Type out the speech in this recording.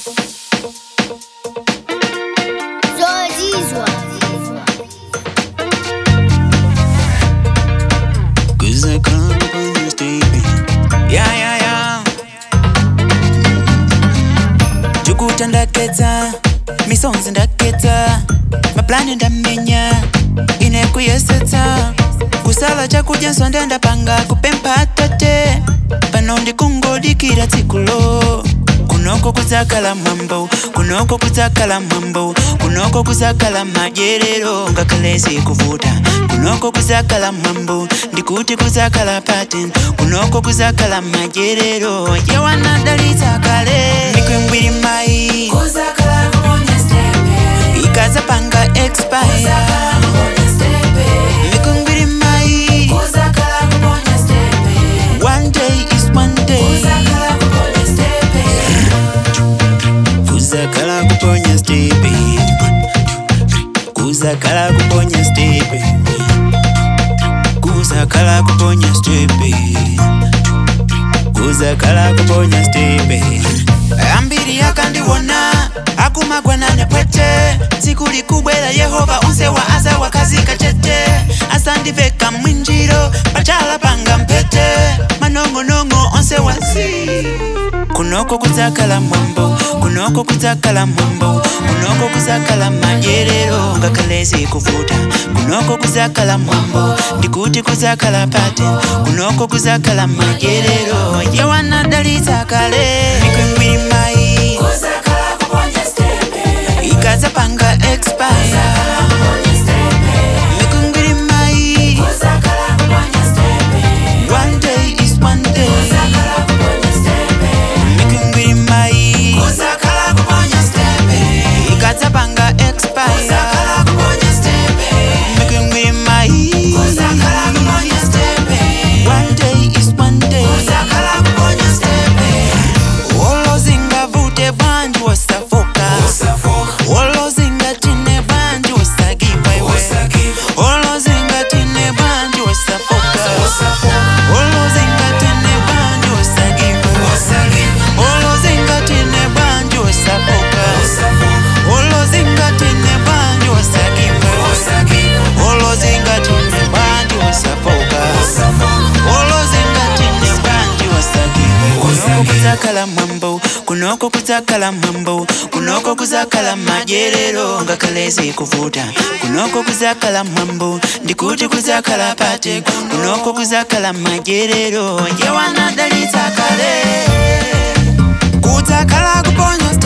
Zozizwa. Cause I come from the state. Yeah, yeah, yeah. Jukuta ndaketsa misonzi ndaketsa maplani ndamenya ine kuyesetsa kusala chakudya nsonde ndapanga kupempha tate pano ndikungodikira tsikulo kunoko kudzakhala mwambo kunoko kudzakhala mwambo kunoko kudzakhala madyerero ngakhale zikuvuta kunoko kudzakhala mwambo ndikuti kudzakhala pattern kunoko kudzakhala madyerero yewanadalitsa kale mikwingwiri mayi ikadzapanga expire mikwingwiri mayi one day is one day kuzakhala kuponya stepe kuzakhala kuponya stepe kuzakhala kuponya stepe kuzakhala kuponya stepe ambiri akandiwona akumagwanane pwete tsiku likubwera yehova unse wa aza wakazika chete asandiveka mwinjiro pachala panga mpete manong'onong'o onse wasi kunoko kudzakhala mwambo kunoko kudzakhala mwambo kunoko kudzakhala madyerero ngakhale zikuvuta kunoko kudzakhala mwambo ndikuti kudzakhala pattern kunoko kudzakhala madyerero yewanadalitsa kale mikwingwiri mayi ikadzapanga expire mikwingwiri mayi one day is one day mikwingwiri mayi ikadzapanga expire mikwingwiri mayi one day is one day wolozingavute bwanji wasafoka wolozingatine bwanji wasagiwa iwe wolozingatine bwanji wasafoka wolozingatine bwanji wasagiwa wolozingatine bwanji wasafoka wolozingatine bwanji wasagiwa wolozingatine bwanji wasafoka wolozingatine bwanji wasagiwa kunoko kudzakhala mwambo kunoko kudzakhala mwambo kunoko kudzakhala madyerero ngakhale zikuvuta kunoko kudzakhala mwambo ndikuti kudzakhala pate kunoko kudzakhala madyerero yewanadalitsa kale kudzakhala kuponya